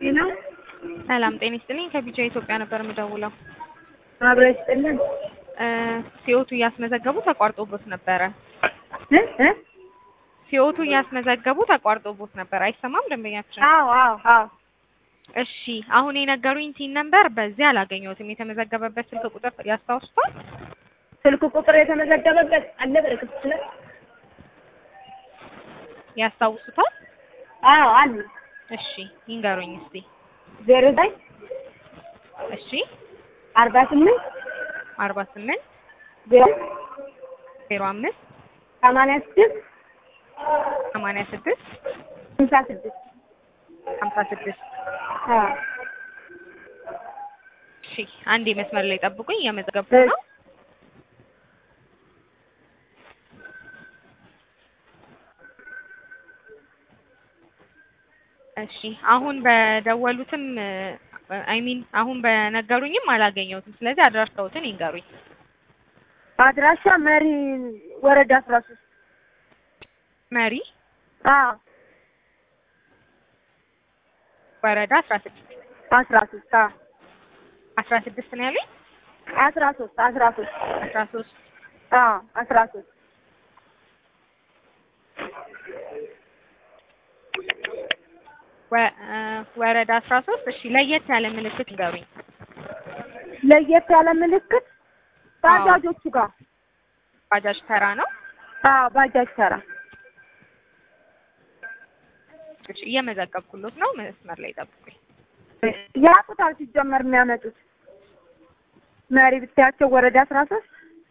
ነው። ሰላም ጤና ይስጥልኝ። ከቢጃ ኢትዮጵያ ነበር የምደውለው። አብሮ ይስጥልን። ሲኦቱ እያስመዘገቡ ተቋርጦቦት ነበረ። እ እ ሲኦቱ እያስመዘገቡ ተቋርጦቦት ነበር። አይሰማም ደንበኛችን? አዎ አዎ አዎ እሺ አሁን የነገሩኝ ቲን ነበር በዚህ አላገኘሁትም። የተመዘገበበት ስልክ ቁጥር ያስታውሱታል? ስልክ ቁጥር የተመዘገበበት አለ በርግጥ ስለ ያስታውሱታል? አዎ አለ እሺ ይንገሩኝ እስቲ። ዜሮ ዘጠኝ እሺ አርባ ስምንት አርባ ስምንት ዜሮ ዜሮ አምስት ሰማንያ ስድስት ሰማንያ ስድስት ሃምሳ ስድስት ሀምሳ ስድስት አዎ እሺ አንዴ መስመር ላይ ጠብቁኝ፣ እየመዘገብኩ ነው። እሺ አሁን በደወሉትም አይ ሚን አሁን በነገሩኝም አላገኘሁትም። ስለዚህ አድራሻዎትን ይንገሩኝ። አድራሻ መሪ ወረዳ አስራ ሶስት መሪ አዎ ወረዳ አስራ ስድስት አስራ ሶስት አዎ አስራ ስድስት ነው ያሉኝ። አስራ ሶስት አስራ ሶስት አስራ ሶስት አዎ አስራ ሶስት ወረዳ አስራ ሶስት እሺ ለየት ያለ ምልክት ይንገሩኝ። ለየት ያለ ምልክት ባጃጆቹ ጋር ባጃጅ ተራ ነው። አዎ ባጃጅ ተራ እሺ እየመዘገብኩሎት ነው። መስመር ላይ ጠብቁኝ። ያቁታል ሲጀመር የሚያመጡት መሪ ብታያቸው ወረዳ አስራ ሶስት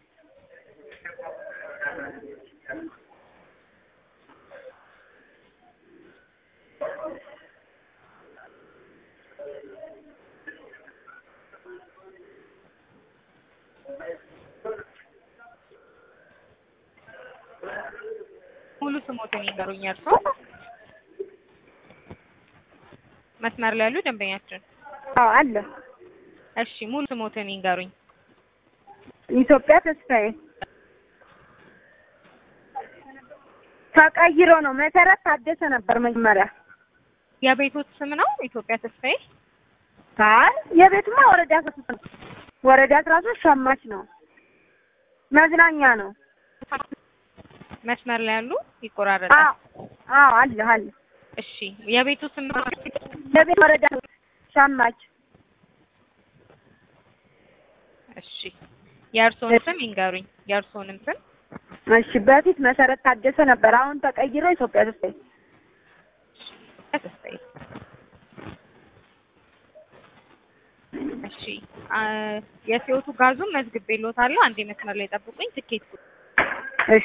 ሙሉ ስሞትን ይንገሩኝ። እርሶ መስመር ላይ ያሉ ደንበኛችን። አዎ አለ እሺ ሙሉ ስሞትን ይንገሩኝ። ኢትዮጵያ ተስፋዬ ተቀይሮ ነው። መሰረት ታደሰ ነበር መጀመሪያ። የቤቶት ስም ነው ኢትዮጵያ ተስፋዬ። አይ የቤትማ ወረዳ አስራ ሶስት ነው። ወረዳ አስራ ሶስት ሸማች ነው። መዝናኛ ነው። መስመር ላይ ያሉ ይቆራረጣል። አዎ አዎ አለ አለ እሺ የቤቱ ስም የቤት ወረዳ ሸማች እሺ የእርሶን ስም ይንገሩኝ። የእርሶንም ስም እሺ በፊት መሰረት ታደሰ ነበር። አሁን ተቀይሮ ኢትዮጵያ ተስፋዬ ተስፋዬ። እሺ የሲኦቱ ጋዙን መዝግቤልዎታለሁ። አንዴ መስመር ላይ ጠብቁኝ። ትኬት እሺ